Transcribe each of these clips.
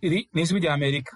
Iri ni ijwi rya Amerika.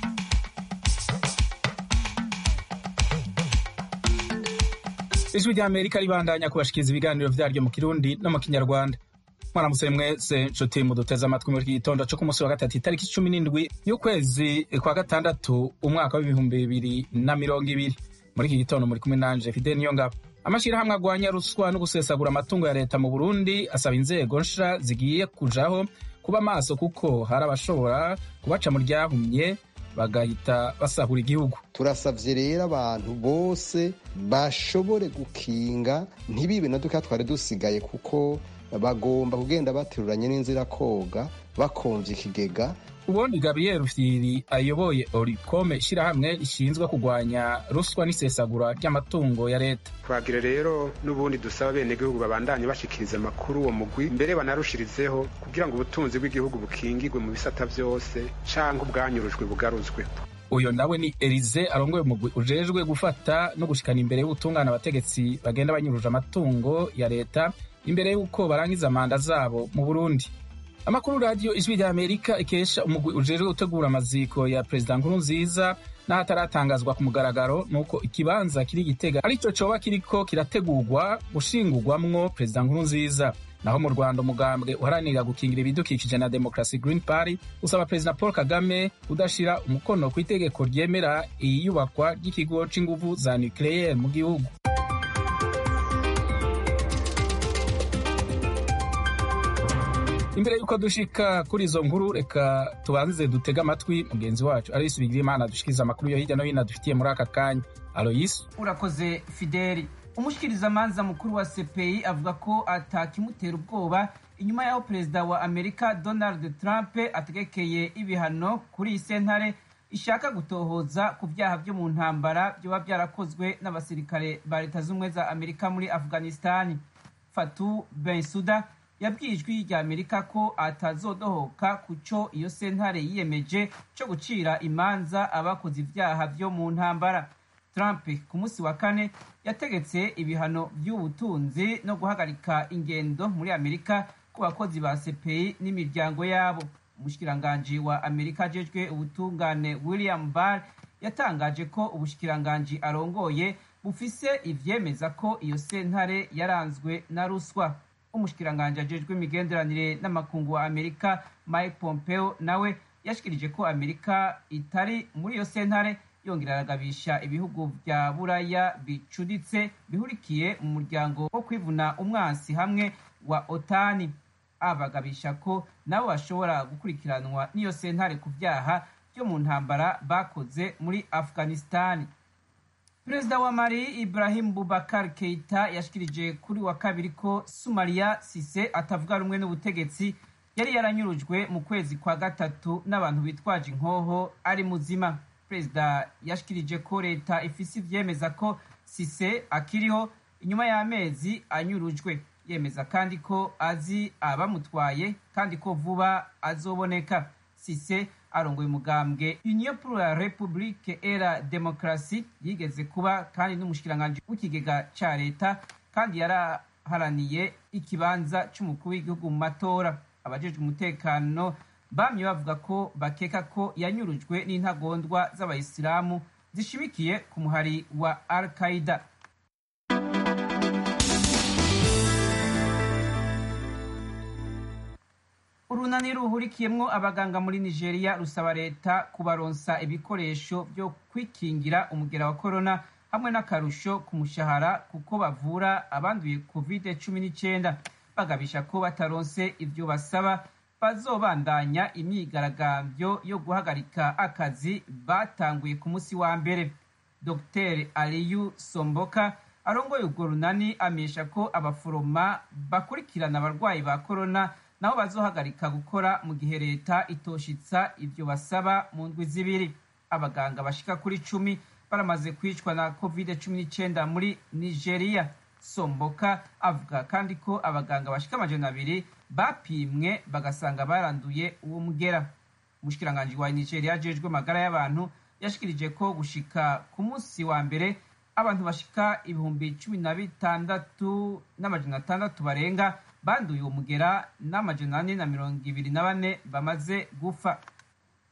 Ijwi rya Amerika ribandanya kubashikiriza ibiganiro vyaryo mu Kirundi no mu Kinyarwanda. Mwaramutse mwese nshuti muduteze amatwi muri iki gitondo co ku munsi wa gatatu itariki cumi n'indwi y'ukwezi kwa gatandatu umwaka w'ibihumbi bibiri na mirongo ibiri. Muri iki gitondo muri kumwe nanje Fidel Niyongabo. Amashirahamwe agwanya ruswa no gusesagura amatungo ya leta mu Burundi asaba inzego nsha zigiye kujaho kuba maso kuko hari abashobora kubaca mu ryahumye bagahita basahura igihugu turasavye rero abantu bose bashobore gukinga ntibibe na duka twari dusigaye kuko bagomba kugenda bateruranye n'inzira koga bakomvye ikigega ubundi gabriel rufyiri ayoboye orikome ishyirahamwe rishinzwe kurwanya ruswa n'isesagura ry'amatungo ya leta twagira rero n'ubundi dusaba abenegihugu babandanye bashikiriza amakuru uwo mugwi mbere banarushirizeho kugira ngo ubutunzi bw'igihugu bukingirwe mu bisata vyose canke ubwanyurujwe bugaruzwe uyo nawe ni elize arongoye umugwi ujejwe gufata no gushikana imbere y'ubutungane abategetsi bagenda banyuruje amatungo ya leta imbere y'uko barangiza manda zabo mu burundi amakuru radiyo ijwi rya amerika ikesha umugwi ujejwe gutegura amaziko ya perezida nkurunziza n'ahataratangazwa ku mugaragaro nuko ikibanza kiri gitega arico coba kiriko kirategurwa gushingurwamwo perezida nkurunziza naho mu rwanda umugambwe uharanira gukingira ibidukikije na demokarasi green party usaba perezida paul kagame kudashira umukono ku itegeko ryemera iyubakwa ry'ikigo c'inguvu za nucleaire mu gihugu imbere y'uko dushika kuri izo nkuru reka tubanze dutege amatwi mugenzi wacu aloyisi bigirimana dushikiriza amakuru yo hirya no hino dufitiye muri aka kanya aloyisi urakoze fideli umushikirizamanza mukuru wa cpi avuga ko atakimutera ubwoba inyuma y'aho perezida wa amerika donald trump ategekeye ibihano kuri iyi sentare ishaka gutohoza ku byaha byo mu ntambara byoba byarakozwe n'abasirikare ba leta z'ubumwe za amerika muri afghanistan fatu bensuda yabwiye ijwi rya amerika ko atazodohoka ku cyo iyo sentare yiyemeje cyo gucira imanza abakoze ibyaha byo mu ntambara trump ku munsi wa kane yategetse ibihano by'ubutunzi no guhagarika ingendo muri amerika ku bakozi ba cpi n'imiryango yabo umushikiranganji wa amerika ajejwe ubutungane william barr yatangaje ko ubushikiranganji arongoye bufise ivyemeza ko iyo sentare yaranzwe na ruswa umushikiranganji ajejwe imigenderanire n'amakungu wa amerika mike pompeo nawe yashikirije ko amerika itari muri iyo sentare yongera aragabisha ibihugu vya buraya bicuditse bihurikiye mu muryango wo kwivuna umwansi hamwe wa otani abagabisha ko nabo bashobora gukurikiranwa n'iyo sentare ku vyaha vyo mu ntambara bakoze muri afghanistani perezida wa mali ibrahim bubakar keita yashikirije kuri wa kabiri ko sumariya sise atavuga rumwe n'ubutegetsi yari yaranyurujwe mu kwezi kwa gatatu n'abantu bitwaje inkoho ari muzima perezida yashikirije ko leta ifise ivyemeza ko sise akiriho inyuma y'amezi anyurujwe yemeza kandi ko azi abamutwaye kandi ko vuba azoboneka sise arongoye umugambwe union pour la republique et la démocratie yigeze kuba kandi n'umushikiranganji w'ikigega ca leta kandi yaraharaniye ikibanza c'umukuru w'igihugu mu matora abajejwe umutekano bamye bavuga ko bakeka ko yanyurujwe n'intagondwa z'abayisilamu zishimikiye ku muhari wa al qaida urunani ruhurikiyemwo abaganga muri nigeria rusaba leta kubaronsa ibikoresho byo kwikingira umugera wa korona hamwe n'akarusho ku mushahara kuko bavura abanduye covid cumi n'icyenda bagabisha ko bataronse ivyo basaba bazobandanya imyigaragambyo yo guhagarika akazi batanguye ku munsi wa mbere dr aliyu somboka arongoye urwo runani amenyesha ko abaforoma bakurikirana abarwayi ba korona nabo bazohagarika gukora mu gihe leta itoshitsa ivyo basaba mu ndwi zibiri abaganga bashika kuri cumi baramaze kwicwa na covid cumi n'icyenda muri nigeria somboka avuga kandi ko abaganga bashika amajana abiri bapimwe bagasanga baranduye uwo mugera umushikiranganji wa nigeria ajejwe amagara y'abantu yashikirije ko gushika ku munsi wa mbere abantu bashika ibihumbi cumi na bitandatu n'amajana atandatu barenga banduye uwo mugera n'amajana ane na mirongo ibiri na bane bamaze gufa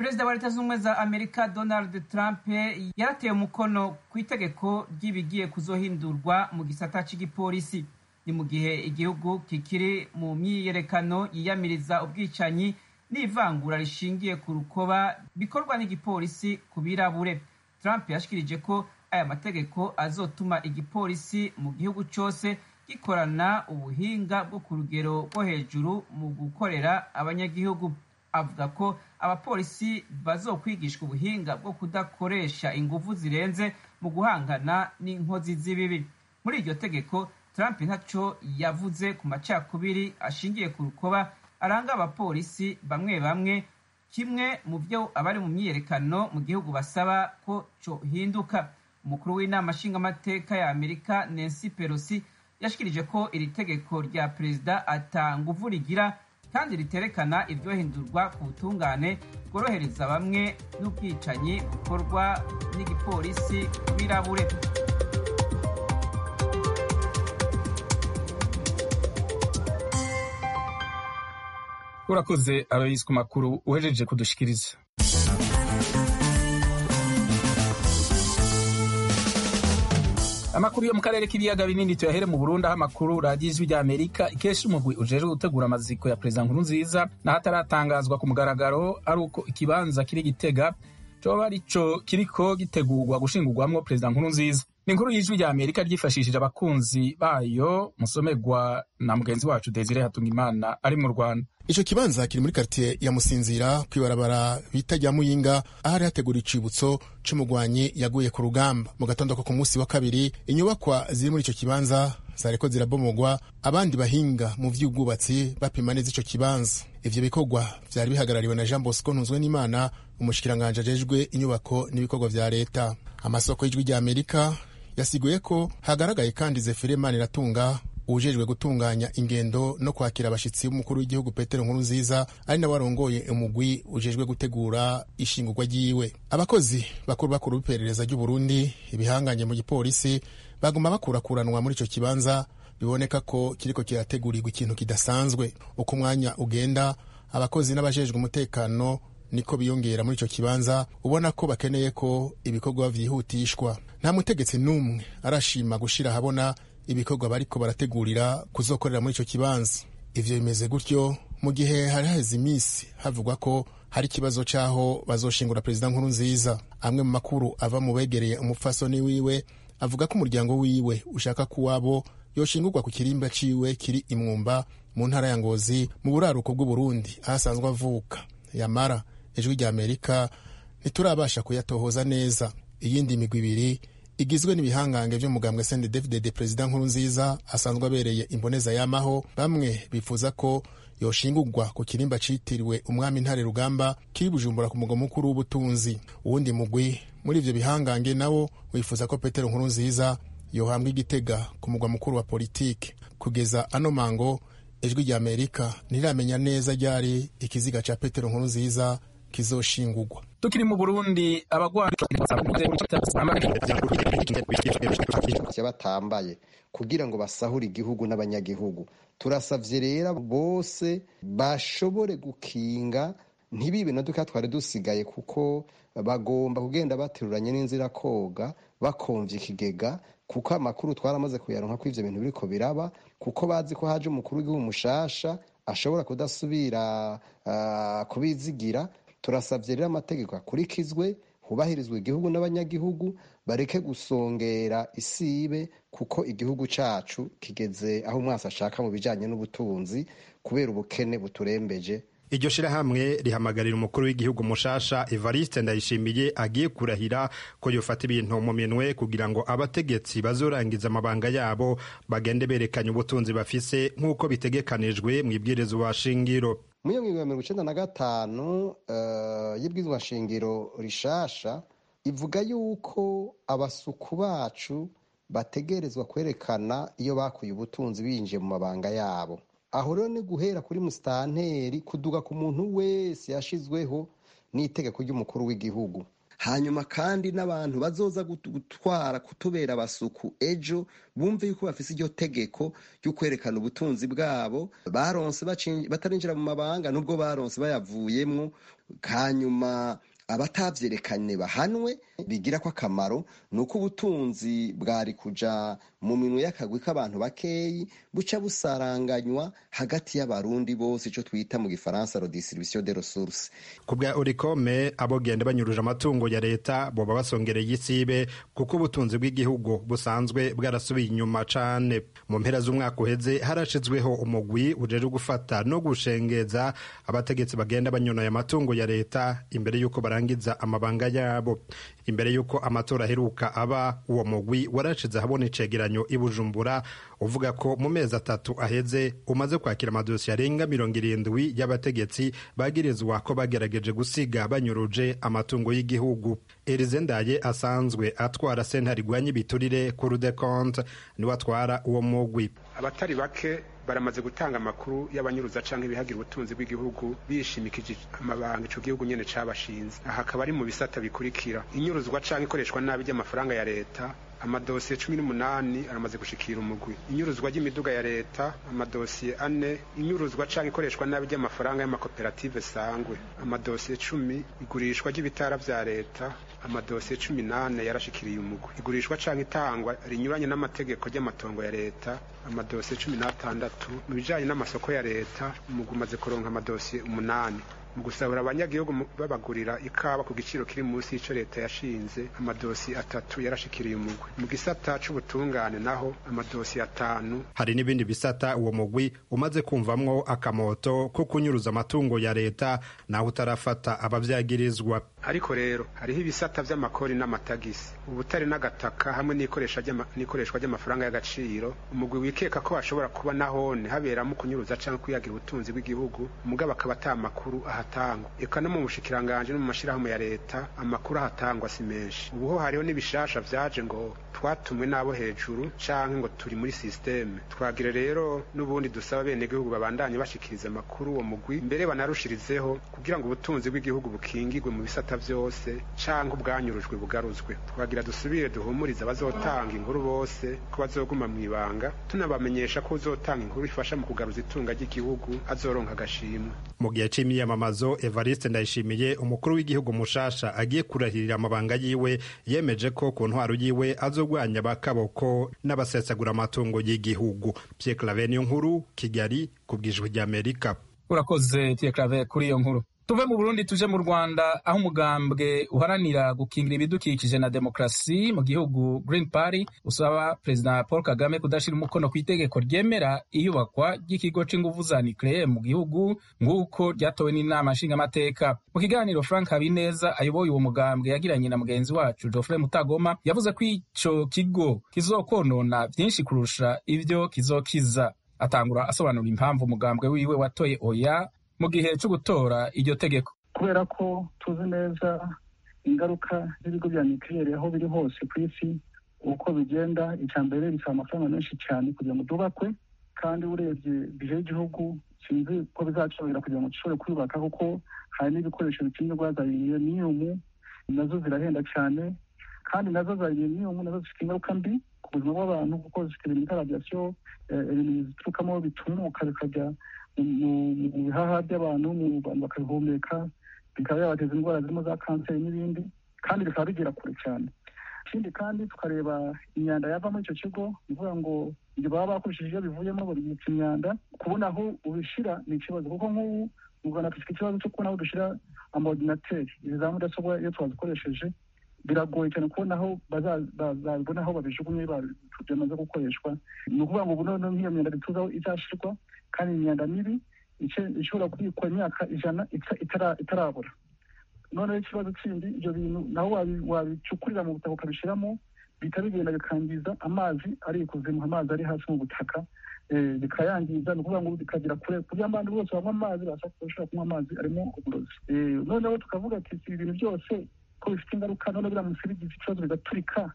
perezida wa leta z'ubumwe za amerika donald trump yarateye umukono ku itegeko ry'ibigiye kuzohindurwa mu gisata cy'igipolisi ni mu gihe igihugu kikiri mu myiyerekano yiyamiriza ubwicanyi n'ivangura rishingiye ku rukoba bikorwa n'igipolisi ku birabure trump yashikirije ko aya mategeko azotuma igipolisi mu gihugu cyose gikorana ubuhinga bwo ku rugero rwo hejuru mu gukorera abanyagihugu avuga ko abapolisi bazokwigishwa ubuhinga bwo kudakoresha ingufu zirenze mu guhangana n'inkozi z'ibibi muri iryo tegeko trump ntaco yavuze ku macakubiri ashingiye ku rukoba aranga abapolisi bamwe bamwe kimwe mu byo abari mu myiyerekano mu gihugu basaba ko cohinduka umukuru w'inama nshingamateka ya amerika nancy pelosi yashikirije ko iri tegeko rya perezida ata nguvu rigira kandi riterekana iryohindurwa ku butungane bworohereza bamwe n'ubwicanyi bukorwa n'igipolisi birabure urakoze aloyisi ku makuru uhejeje kudushikiriza amakuru yo mu karere k'ibiyaga binini tuyahere mu burundi aho amakuru radiyo ijwi rya amerika ikesha umugwi ujejwe gutegura amaziko ya perezida nkuru nziza n'ahataratangazwa ku mugaragaro ari uko ikibanza kiri gitega coba arico kiriko gitegurwa gushingurwamwo perezida nkuru nziza ni inkuru y'ijwi rya amerika ryifashishije abakunzi bayo musomerwa na mugenzi wacu desire hatungimana ari mu rwanda ico kibanza kiri muri karitiye ya musinzira kwibarabara bita rya muyinga ahari hategura icibutso c'umugwanyi yaguye ku rugamba mu gatondo ko ku munsi wa kabiri inyubakwa ziri muri ico kibanza zariko zirabomogwa abandi bahinga mu vy'ubwubatsi bapima neza ico kibanza ivyo bikorwa vyari bihagarariwe na jean bosco ntuzwe n'imana umushikiranganje ajejwe inyubako n'ibikorwa vya leta amasoko y'ijwi rya amerika yasiguye ko hagaragaye kandi zefire maniratunga ujejwe gutunganya ingendo no kwakira abashitsi b'umukuru w'igihugu petero nkuru nziza ari nawe arongoye umugwi ujejwe gutegura ishingurwa ryiwe abakozi bakuru bakuru b'iperereza ry'uburundi ibihanganye mu gipolisi baguma bakurakuranwa muri ico kibanza biboneka ko kiriko kirategurirwa ikintu kidasanzwe uko umwanya ugenda abakozi n'abajejwe umutekano niko biyongera muri ico kibanza ubona ko bakeneye ko ibikorwa vyihutishwa nta mutegetsi n'umwe arashima gushira ahabona ibikorwa bariko barategurira kuzokorera muri ico kibanza ivyo bimeze gutyo mu gihe hari haheze iminsi havugwa ko hari ikibazo c'aho bazoshingura perezida nkuru nziza amwe mu makuru ava mu begereye umupfasoni wiwe avuga ko umuryango wiwe ushaka ko uwabo yoshingurwa ku kirimba ciwe kiri imwumba mu ntara ya ngozi mu buraruko bw'uburundi aho asanzwe avuka yamara ijwi rya amerika ntiturabasha kuyatohoza neza iyindi migwi ibiri igizwe n'ibihangange vy'umugambwe sende david de perezida nkuru nziza asanzwe abereye imboneza yamaho bamwe bifuza ko yoshingurwa ku kirimba citiriwe umwami ntare rugamba kiri bujumbura ku mugwa mukuru w'ubutunzi uwundi mugwi muri ivyo bihangange nawo wifuza ko petero nkuru nziza yohambwa igitega ku mugwa mukuru wa politike kugeza ano mango ijwi rya amerika ntiramenya neza ryari ikiziga ca petero nkuru nziza kizoshingurwa tukiri mu burundi abagwari batambaye kugira ngo basahure igihugu n'abanyagihugu turasavye rero bose bashobore gukinga ntibibe na duka twari dusigaye kuko bagomba kugenda bateruranye n'inzira koga bakomvya ikigega kuko amakuru twaramaze kuyaronka ko ivyo bintu biriko biraba kuko bazi ko haje umukuru w'igihugu mushasha ashobora kudasubira uh, kubizigira turasabye rero amategeko akurikizwe hubahirizwa igihugu n'abanyagihugu bareke gusongera isibe kuko igihugu cacu kigeze aho umwasi ashaka mu bijanye n'ubutunzi kubera ubukene buturembeje iryo shirahamwe rihamagarira umukuru w'igihugu mushasha evariste ndayishimiye agiye kurahira ko yofata ibintu mu minwe kugira ngo abategetsi bazorangiza amabanga yabo bagende berekanye ubutunzi bafise nk'uko bitegekanijwe mu ibwirizwa shingiro muri iyo ngingo ya mirongo icenda na gatanu y'ibwirizwa shingiro rishasha ivuga yuko abasuku bacu bategerezwa kwerekana iyo bakuye ubutunzi binjiye mu mabanga yabo aho rero ni guhera kuri musitanteri kuduga ku muntu wese yashizweho n'itegeko ry'umukuru w'igihugu hanyuma kandi n'abantu bazoza gutwara kutubera abasuku ejo bumve yuko bafise iryo tegeko ryo kwerekana ubutunzi bwabo baronse batarinjira mu mabanga nubwo baronse bayavuyemwo hanyuma abatavyerekanye bahanwe bigira ko akamaro ni uko ubutunzi bwari kuja mu minwe y'akagwi k'abantu bakeyi buca busaranganywa hagati y'abarundi bose ico twita mu gifaransa redistribution de ressources ku bwa urikome abogenda banyuruje amatungo ya leta boba basongereye isibe kuko ubutunzi bw'igihugu busanzwe bwarasubiye inyuma cane mu mpera z'umwaka uheze harashizweho umugwi ujejwe gufata no gushengeza abategetsi bagenda banyonoye amatungo ya leta imbere y'uko barangiza amabanga yabo imbere y'uko amatora aheruka aba uwo mugwi warashize ahabona icegeranyo i bujumbura uvuga ko mu mezi atatu aheze umaze kwakira amadosiye arenga mirongo irindwi y'abategetsi bagirizwa ko bagerageje gusiga banyuruje amatungo y'igihugu erize ndaye asanzwe atwara sentare igwanya ibiturire ku rudekonte niwe atwara uwo mugwi abatari bake baramaze gutanga amakuru y'abanyuruza canke ibihagira ubutunzi bw'igihugu bishimikije amabanga ico gihugu nyene cabashinze aha akaba ari mu bisata bikurikira inyuruzwa canke ikoreshwa nabi ry'amafaranga ya leta amadosiye cumi n'umunani aramaze gushikira umugwi inyuruzwa ry'imiduga ya leta amadosiye ane inyuruzwa canke ikoreshwa nabi ry'amafaranga y'amakoperative sangwe amadosiye cumi igurishwa ry'ibitara vya leta amadosiye cumi n'ane yarashikiriye umugwi igurishwa canke itangwa rinyuranye n'amategeko ry'amatongo ya leta amadosiye cumi n'atandatu mu bijanye n'amasoko ya leta umugwi umaze kuronka amadosiye umunani mu gusahura abanyagihugu babagurira ikawa ku giciro kiri munsi y'ico leta yashinze amadosi atatu yarashikiriye umugwi mu gisata c'ubutungane naho amadosi atanu hari n'ibindi bisata uwo mugwi umaze kumvamwo akamoto ko kunyuruza amatungo ya leta naho utarafata abavyagirizwa ariko rero hariho ibisata vy'amakori n'amatagisi ubutare n'agataka hamwe n'ikoreshwa ry'amafaranga y'agaciro umugwi wikeka ko hashobora kuba nahone haberamo kunyuruza canke kwiyagira ubutunzi bw'igihugu mugabo akaba ata makuru ahatangwa eka no mu bushikiranganje no mu mashirahamwe ya leta amakuru ahatangwa si menshi ubuho hariho n'ibishasha vyaje ngo twatumwe n'abo hejuru canke ngo turi muri systeme twagire rero n'ubundi dusaba bene gihugu babandanye bashikiriza amakuru uwo mugwi mbere banarushirizeho kugira ngo ubutunzi bw'igihugu bukingirwe mu bisata vyose canke ubwanyurujwe bugaruzwe twagira dusubire duhumurize abazotanga inkuru bose ko bazoguma mw'ibanga tunabamenyesha ko uzotanga inkuru ifasha mu kugaruza itunga ry'igihugu azoronka agashimwe mu gihe c'imyiyamamazo evariste ndayishimiye umukuru w'igihugu mushasha agiye kurahirira amabanga yiwe yemeje ko ku ntwaro yiwe azogwanya abakaboko n'abasesagura amatungo y'igihugu pierre claver niyo nkuru kigali ku bwijwi ry'amerika urakoze pierre claver kuri iyo nkuru tuve mu burundi tuje mu rwanda aho umugambwe uharanira gukingira ibidukikije na demokarasi mu gihugu green party usaba perezida paul kagame kudashira umukono ku itegeko ryemera iyubakwa ry'ikigo c'inguvu za nucleaire mu gihugu nk'uko ryatowe n'inama nshingamateka mu kiganiro frank habineza ayoboye uwo mugambwe yagiranye na mugenzi wacu geoffrey mutagoma yavuze ko ico kigo kizokonona vyinshi kurusha ivyo kizokiza atangura asobanura impamvu umugambwe wiwe watoye oya mu gihe cyo gutora iryo tegeko kubera ko tuzi neza ingaruka z'ibigo bya nikirere aho biri hose ku isi uko bigenda icya mbere bisaba amafaranga menshi cyane kugira ngo byubakwe kandi urebye bije y'igihugu sinzi ko bizacobera kugira ngo gishobore kwiyubaka kuko hari n'ibikoresho bikenerwa za yureniyumu nazo zirahenda cyane kandi nazo za yureniyumu nazo zifite ingaruka mbi ku buzima bw'abantu kuko zifite ibintu bita radiyasiyo ibintu biturukamo bitumuka bikajya mu bihaha by'abantu mu bantu bakabihumeka bikaba yabateza indwara zirimo za kanseri n'ibindi kandi bikaba bigera kure cyane ikindi kandi tukareba imyanda yava muri icyo kigo ni ukuvuga ngo ibyo baba bakoresheje iyo bivuyemo babibitsa imyanda kubona aho ubishyira ni ikibazo kuko nk'ubu mu rwanda dufite ikibazo cyo kubona aho dushyira amaordinateri izi za mudasobwa iyo twazikoresheje biragoye cyane kubona aho bazabibona aho babijugunye byamaze gukoreshwa ni ukuvuga ngo ubu noneho nk'iyo myanda bituzi aho izashyirwa kandi imyanda mibi ishobora kubikwa imyaka ijana itarabura noneho ikibazo kindi ibyo bintu naho wabicukurira mu butaka ukabishyiramo bihita bigenda bikangiza amazi ari ikuzimu amazi ari hasi mu butaka bikayangiza ni ukuvuga ngo bikagera kure ku buryo abantu bose banywa amazi bashobora kunywa amazi arimo uburozi noneho tukavuga ati si ibintu byose ko bifite ingaruka noneho biramutse bigize ikibazo bigaturika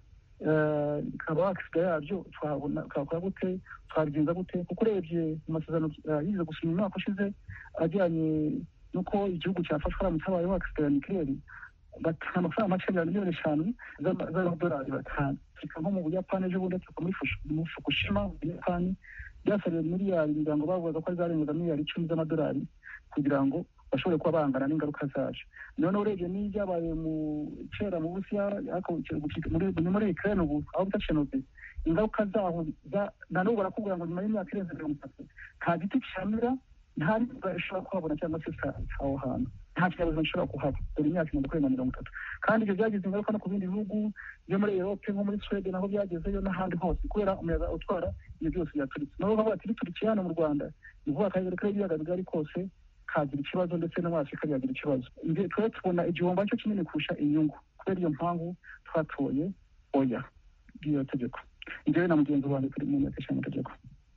bikaba wakisiga yabyo twakora gute twabigenza gute kuko urebye mu masezerano yize gusoma umwaka ushize ajyanye n'uko igihugu cyafashwa haramutse habayeho wakisiga ya nikireri batanga amafaranga make ya miliyoni eshanu z'amadolari batanu turika nko mu buyapani ejo bundi turuka muri fukushima mu buyapani byasabiwe miliyari ngira ngo bavugaga ko zarengaga miliyari icumi z'amadolari kugira ngo bashobore kuba bangana n'ingaruka zacu noneho urebye n'ibyabaye mu kera mu burusiya ni muri ukraine ubu aho bita chernobyl ingaruka zaho na n'ubu barakubwira ngo nyuma y'imyaka irenze mirongo itatu nta giti cyamera nta n'imvura ishobora kuhabona cyangwa se aho hantu nta kinyabuzima gishobora kuhaba dore imyaka imaze kurenga mirongo itatu kandi ibyo byagize ingaruka no ku bindi bihugu byo muri erope nko muri swede naho byagezeyo n'ahandi hose kubera umuyaga utwara ibyo byose byaturitse nabo bavuga ati biturikiye hano mu rwanda ni ukuvuga akarere k'ibiyaga bigari kose kagira ikibazo ndetse no muri afurika byagira ikibazo twe tubona igihombo aricyo kinini kurusha inyungu kubera iyo mpamvu twatoye oya bw'iyo tegeko njyewe na mugenzi wanjye turi mu nteko ishinga amategeko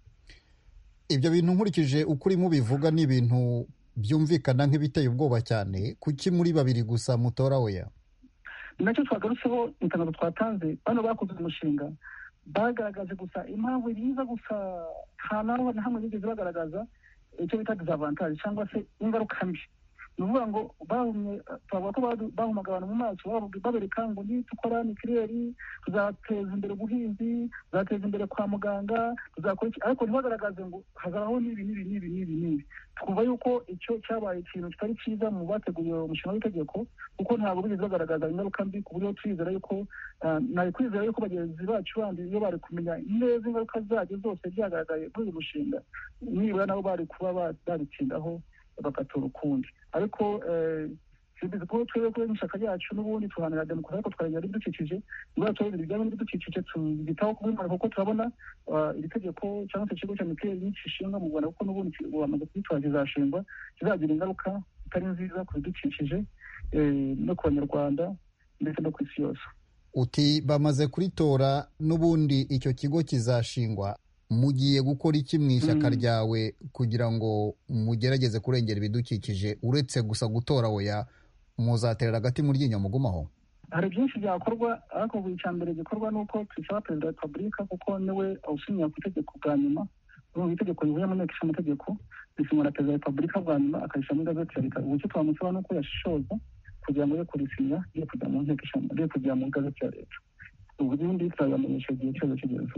ibyo bintu nkurikije uko urimo ubivuga ni ibintu byumvikana nk'ibiteye ubwoba cyane kuki muri babiri gusa mutora oya ni nacyo twagarutseho itangazo twatanze bano bakoze umushinga bagaragaje gusa impamvu yiza gusa nta naho na hamwe bigeze bagaragaza icyo bita disavantage cyangwa se ingaruka mbi ni ukuvuga ngo bahumye twavuga ko bahumaga abantu mu maso babereka ngo nitukora nikireri tuzateza imbere ubuhinzi tuzateza imbere kwa muganga tuzakora iki ariko ntibagaragaze ngo hazabaho n'ibi n'ibi n'ibi n'ibi n'ibi twumva yuko icyo cyabaye ikintu kitari cyiza mu bateguye umushinga w'itegeko kuko ntabwo bigeze bagaragaza ingaruka mbi ku buryo twizera yuko nari kwizera yuko bagenzi bacu bandi iyo bari kumenya neza ingaruka zabyo zose byagaragaye muri uyu mushinga nibura nabo bari kuba babitsindaho bagatora ukundi ariko bivuze ko twebwe kuri n'ishyaka ryacu n'ubundi tuhanira demokarasi ariko twarengera ibidukikije niba tuba ibintu bijyanye n'ibidukikije tubitaho kubimara kuko turabona iri tegeko cyangwa se ikigo cya mikeli nikishinga mu rwanda kuko n'ubundi bamaze kugitora kizashingwa kizagira ingaruka zitari nziza ku bidukikije no ku banyarwanda ndetse no ku isi yose uti bamaze kuritora n'ubundi icyo kigo kizashingwa mugiye gukora iki mu ishyaka ryawe kugira ngo mugerageze kurengera ibidukikije uretse gusa gutora oya muzaterera agati mu ryinyo mugumaho hari byinshi byakorwa ariko buri cya mbere gikorwa ni uko twisaba perezida wa repubulika kuko niwe awusinyira ku itegeko bwa nyuma mu itegeko rivuye mu nteko ishinga amategeko risinywa na perezida wa repubulika bwa nyuma akayishyira muri gazeti ya leta ubu icyo twamusaba ni uko yashishoza kugira ngo ye kurisinya ye kujya mu nteko ishinga ye kujya mu gazeti ya leta ubundi tuzabamenyesha igihe cyose kigeze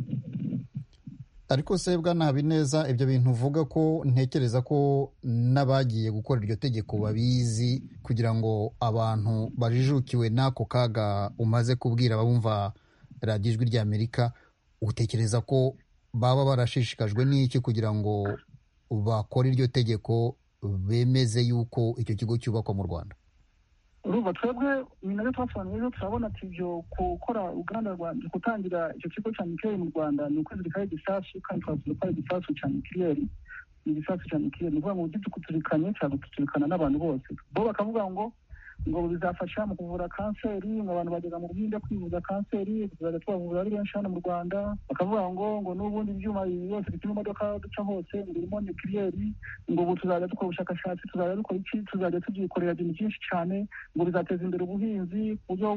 ariko se bwana habineza ibyo bintu uvuga ko ntekereza ko n'abagiye gukora iryo tegeko babizi kugira ngo abantu bajijukiwe n'ako kaga umaze kubwira abumva radiyo ijwi ry'amerika utekereza ko baba barashishikajwe n'iki kugira ngo bakore iryo tegeko bemeze yuko icyo kigo cyubakwa mu rwanda urumva twebwe ni nabyo twasobanuye rero turabona ati ibyo gukora uruganda rwa gutangira icyo kigo cya mikireri mu rwanda ni ukwizirikaho igisasu kandi twavuze ko ari igisasu cya mikireri ni igisasu cya mikireri ni ukuvuga ngo ujye tukuzirikanye cyangwa tukuzirikana n'abantu bose bo bakavuga ngo ngo bizafasha mu kuvura kanseri ngo abantu bageza mu bwinde kwivuza kanseri tuzajya tubavura ari benshi hano mu rwanda bakavuga ngo ngo n'ubundi ibyuma byose bituma imodoka duca hose ngo birimo nikiriyeri ngo ubu tuzajya dukora ubushakashatsi tuzajya dukora iki tuzajya tubyikorera ibintu byinshi cyane ngo bizateza imbere ubuhinzi ku buryo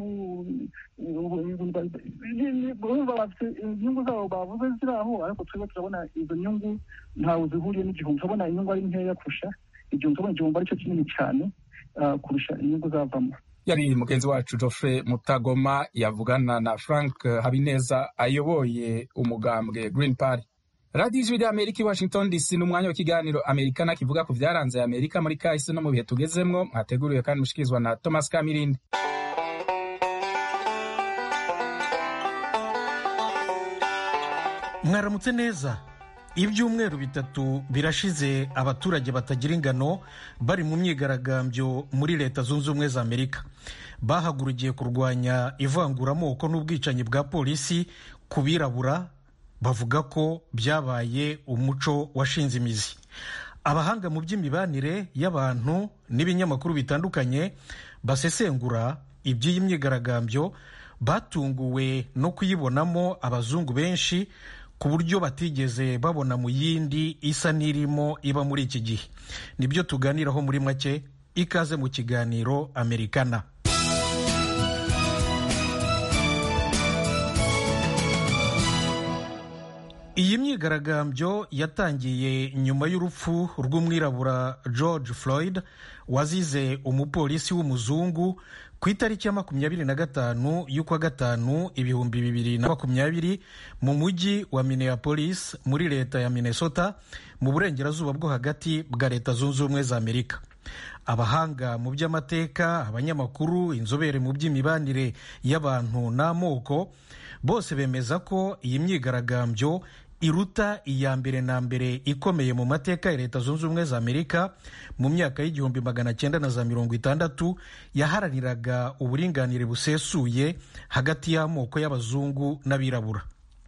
urumva bafite inyungu zabo bavuze ziri aho ariko turimo turabona izo nyungu ntawe zihuriye n'igihumbi turabona inyungu ari nkeya kurusha igihumbi turabona igihumbi aricyo kinini cyane kurusha inyungu zavamo yari mugenzi wacu Geoffrey mutagoma yavugana na frank habineza ayoboye umugambwe green party radiyo ijwi ry'amerika i washington dc ni umwanya w'ikiganiro amerikana kivuga ku byaranze amerika muri kahise no mu bihe tugezemwo mwateguriwe kandi mushikirizwa na thomas kamirindi mwaramutse neza ibyumweru bitatu birashize abaturage batagira ingano bari mu myigaragambyo muri leta zunze ubumwe za amerika bahagurukiye kurwanya ivanguramoko n'ubwicanyi bwa polisi ku birabura bavuga ko byabaye umuco washinze imizi abahanga mu by'imibanire y'abantu n'ibinyamakuru bitandukanye basesengura iby'iyi myigaragambyo batunguwe no kuyibonamo abazungu benshi ku buryo batigeze babona mu yindi isa n'irimo iba muri iki gihe nibyo tuganiraho muri make ikaze mu kiganiro amerikana iyi myigaragambyo yatangiye nyuma y'urupfu rw'umwirabura george floyd wazize umupolisi w'umuzungu ku itariki ya makumyabiri na gatanu y'ukwa gatanu ibihumbi bibiri na makumyabiri mu mujyi wa minneapolis muri leta ya minnesota mu burengerazuba bwo hagati bwa leta zunze ubumwe za amerika abahanga mu by'amateka abanyamakuru inzobere mu by'imibanire y'abantu n'amoko bose bemeza ko iyi myigaragambyo iruta iya mbere na mbere ikomeye mu mateka ya leta zunze ubumwe za amerika mu myaka y'igihumbi magana cyenda na za mirongo itandatu yaharaniraga uburinganire busesuye hagati y'amoko y'abazungu n'abirabura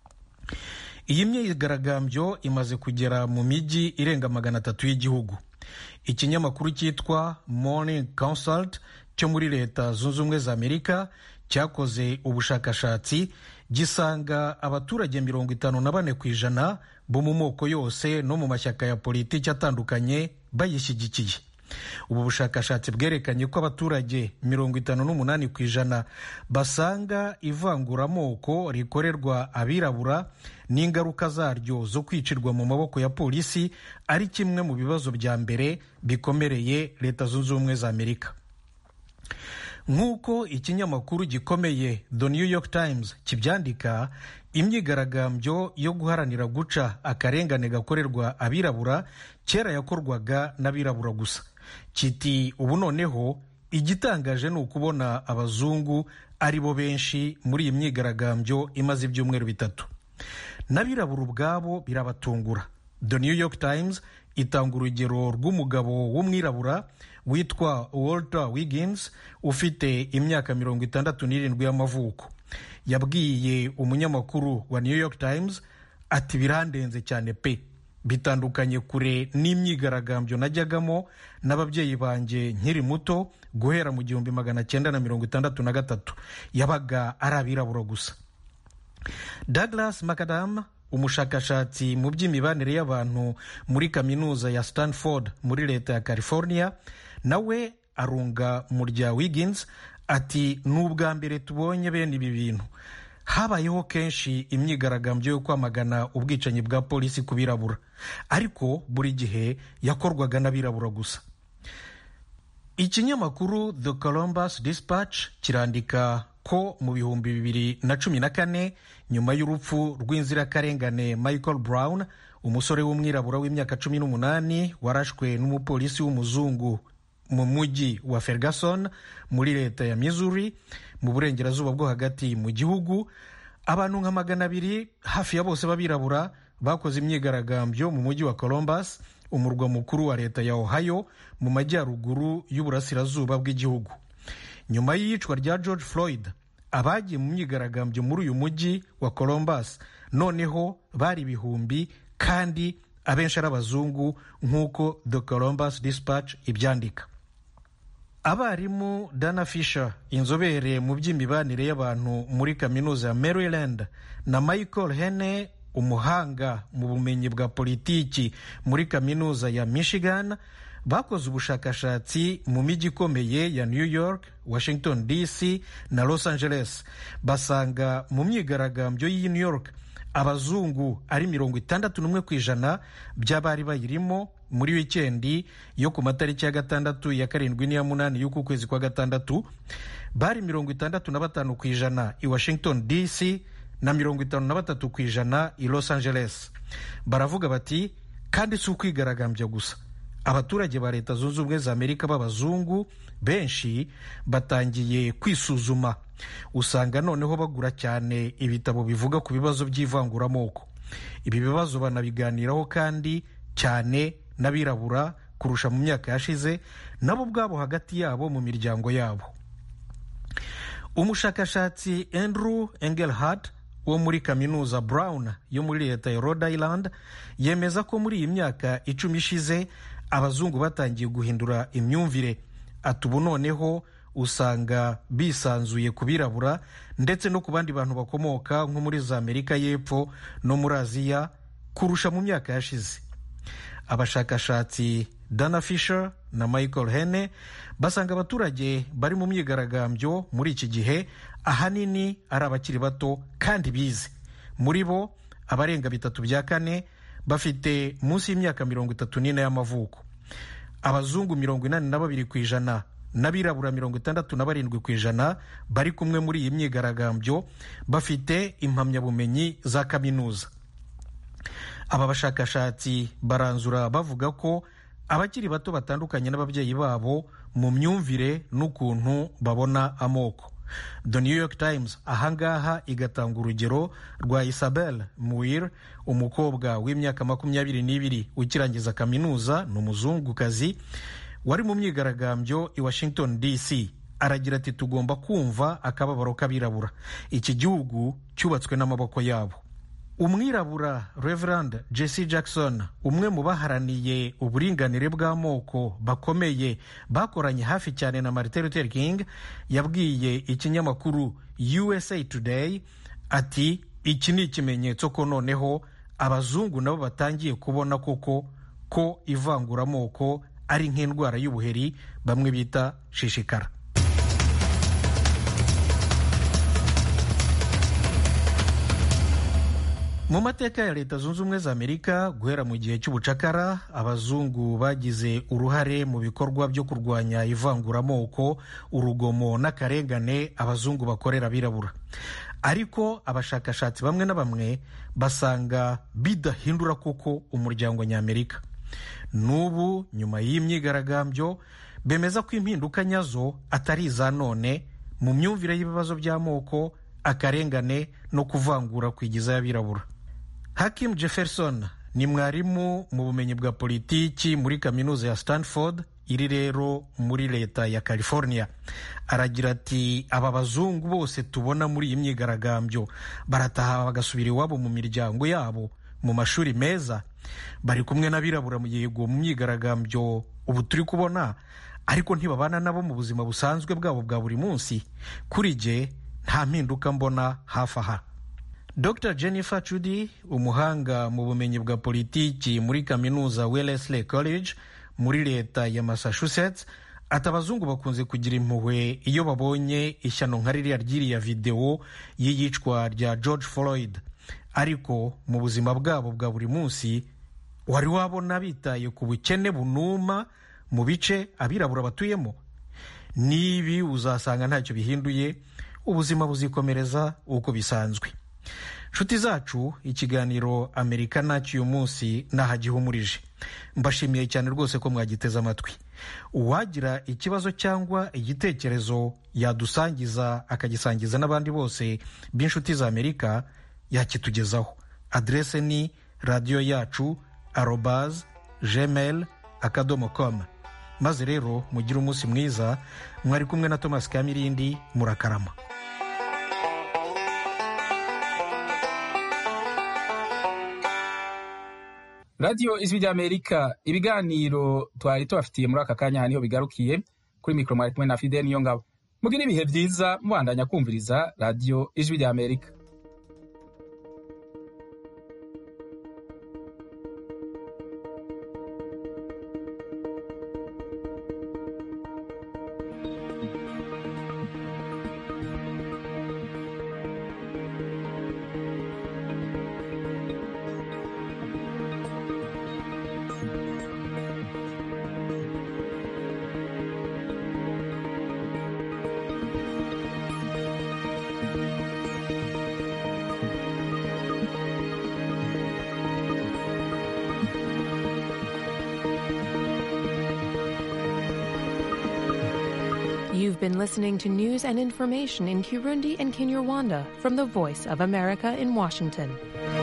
iyi myigaragambyo imaze kugera mu mijyi irenga magana atatu y'igihugu ikinyamakuru cyitwa morning consult cyo muri leta zunze ubumwe za amerika cyakoze ubushakashatsi gisanga abaturage mirongo itanu na bane ku ijana bo mu moko yose no mu mashyaka ya politiki atandukanye bayishyigikiye ubu bushakashatsi bwerekanye ko abaturage mirongo itanu n'umunani ku ijana basanga ivanguramoko rikorerwa abirabura n'ingaruka zaryo zo kwicirwa mu maboko ya polisi ari kimwe mu bibazo bya mbere bikomereye leta zunze ubumwe za amerika nk'uko ikinyamakuru gikomeye the new york times kibyandika imyigaragambyo yo guharanira guca akarengane gakorerwa abirabura kera yakorwaga n'abirabura gusa kiti ubu noneho igitangaje ni ukubona abazungu ari bo benshi muri iyi myigaragambyo imaze ibyumweru bitatu n'abirabura ubwabo birabatungura the new york times itanga urugero rw'umugabo w'umwirabura witwa walter wiggins ufite imyaka mirongo itandatu n'irindwi y'amavuko yabwiye umunyamakuru wa new york times ati birandenze cyane pe bitandukanye kure n'imyigaragambyo najyagamo n'ababyeyi banjye nkiri muto guhera mu gihumbi magana cyenda na mirongo itandatu na gatatu yabaga ari abirabura gusa douglas macadam umushakashatsi mu by'imibanire y'abantu muri kaminuza ya stanford muri leta ya california nawe arunga mu rya wiggins ati ni ubwa mbere tubonye bene ibi bintu habayeho kenshi imyigaragambyo yo kwamagana ubwicanyi bwa polisi ku birabura ariko buri gihe yakorwaga n'abirabura gusa ikinyamakuru the columbus dispatch kirandika ko mu bihumbi bibiri na cumi na kane nyuma y'urupfu rw'inzirakarengane michael brown umusore w'umwirabura w'imyaka cumi n'umunani warashwe n'umupolisi w'umuzungu mu mujyi wa ferguson muri leta ya missouri mu burengerazuba bwo hagati mu gihugu abantu nka magana abiri hafi ya bose b'abirabura bakoze imyigaragambyo mu mujyi wa columbus umurwa mukuru wa leta ya ohio mu majyaruguru y'uburasirazuba bw'igihugu nyuma y'iyicwa rya george floyd abagiye mu myigaragambyo muri uyu mujyi wa columbus noneho bari ibihumbi kandi abenshi ari abazungu nk'uko the columbus dispatch ibyandika abarimu dana fisher inzobere mu by'imibanire y'abantu muri kaminuza ya maryland na michael hene umuhanga mu bumenyi bwa politiki muri kaminuza ya michigan bakoze ubushakashatsi mu mijyi ikomeye ya new york washington dc na los angeles basanga mu myigaragambyo y'i new york abazungu ari mirongo itandatu n'umwe ku ijana by'abari bayirimo muri wikendi yo ku matariki ya gatandatu ya karindwi n'iya munani y'uku kwezi kwa gatandatu bari mirongo itandatu na batanu ku ijana i washington dc na mirongo itanu na batatu ku ijana i los angeles baravuga bati kandi si ukwigaragambya gusa abaturage ba leta zunze ubumwe za amerika b'abazungu benshi batangiye kwisuzuma usanga noneho bagura cyane ibitabo bivuga ku bibazo by'ivanguramoko ibi bibazo banabiganiraho kandi cyane n'abirabura kurusha mu myaka yashize nabo ubwabo hagati yabo mu miryango yabo umushakashatsi andrew engelhard wo muri kaminuza brown yo muri leta ya rhode island yemeza ko muri iyi myaka icumi ishize abazungu batangiye guhindura imyumvire ati ubu noneho usanga bisanzuye ku birabura ndetse no ku bandi bantu bakomoka nko muri za amerika y'epfo no muri aziya kurusha mu myaka yashize abashakashatsi dana fisher na michael hene basanga abaturage bari mu myigaragambyo muri iki gihe ahanini ari abakiri bato kandi bize muri bo abarenga bitatu bya kane bafite munsi y'imyaka mirongo itatu n'ine y'amavuko abazungu mirongo inani na babiri ku ijana n'abirabura mirongo itandatu na barindwi ku ijana bari kumwe muri iyi myigaragambyo bafite impamyabumenyi za kaminuza aba bashakashatsi baranzura bavuga ko abakiri bato batandukanye n'ababyeyi babo mu myumvire n'ukuntu babona amoko the new york times ahangaha igatanga urugero rwa isabel muir umukobwa w'imyaka makumyabiri n'ibiri ukirangiza kaminuza ni umuzungukazi wari mu myigaragambyo i washington dc aragira ati tugomba kumva akababaro k'abirabura iki gihugu cyubatswe n'amaboko yabo umwirabura reverand jesse jackson umwe mu baharaniye uburinganire bw'amoko bakomeye bakoranye hafi cyane na martin luther king yabwiye ikinyamakuru usa today ati iki ni ikimenyetso ko noneho abazungu nabo batangiye kubona koko ko ivanguramoko ari nk'indwara y'ubuheri bamwe bita shishikara mu mateka ya leta zunze ubumwe za amerika guhera mu gihe cy'ubucakara abazungu bagize uruhare mu bikorwa byo kurwanya ivanguramoko urugomo n'akarengane abazungu bakorera abirabura ariko abashakashatsi bamwe na bamwe basanga bidahindura koko umuryango ny'amerika n'ubu nyuma y'imyigaragambyo bemeza ko impinduka nyazo atari iza none mu myumvire y'ibibazo by'amoko akarengane no kuvangura kwigiza y'abirabura hakim jefferson ni mwarimu mu bumenyi bwa politiki muri kaminuza ya stanford iri rero muri leta ya california aragira ati aba bazungu bose tubona muri iyi myigaragambyo barataha bagasubira iwabo mu miryango yabo mu mashuri meza bari kumwe n'abirabura mu yego mu myigaragambyo ubu turi kubona ariko ntibabana nabo mu buzima busanzwe bwabo bwa buri munsi kuri jye nta mpinduka mbona hafi aha dr jennifer chudy umuhanga mu bumenyi bwa politiki muri kaminuza wellesley college muri leta ya massachusetts ati abazungu bakunze kugira impuhwe iyo babonye ishyano nka ririya ry'iriya videwo y'iyicwa rya george floyd ariko mu buzima bwabo bwa buri munsi wari wabona bitaye ku bukene bunuma mu bice abirabura batuyemo n'ibi uzasanga ntacyo bihinduye ubuzima buzikomereza uko bisanzwe nshuti zacu ikiganiro amerika nacyo uyu munsi nahagihumurije mbashimiye cyane rwose ko mwagiteze amatwi uwagira ikibazo cyangwa igitekerezo yadusangiza akagisangiza n'abandi bose b'inshuti za amerika yakitugezaho aderese ni radiyo yacu arobaz gmail akadomo com maze rero mugire umunsi mwiza mwari kumwe na thomas kamirindi murakarama radiyo ijwi ry'amerika ibiganiro twari tubafitiye muri aka kanya aha niho bigarukiye kuri mikoro mwari kumwe na fide niyo ngabo mugire ibihe byiza mubandanya kumviriza radiyo ijwi ry'amerika You've been listening to news and information in Kirundi and Kinyarwanda from the Voice of America in Washington.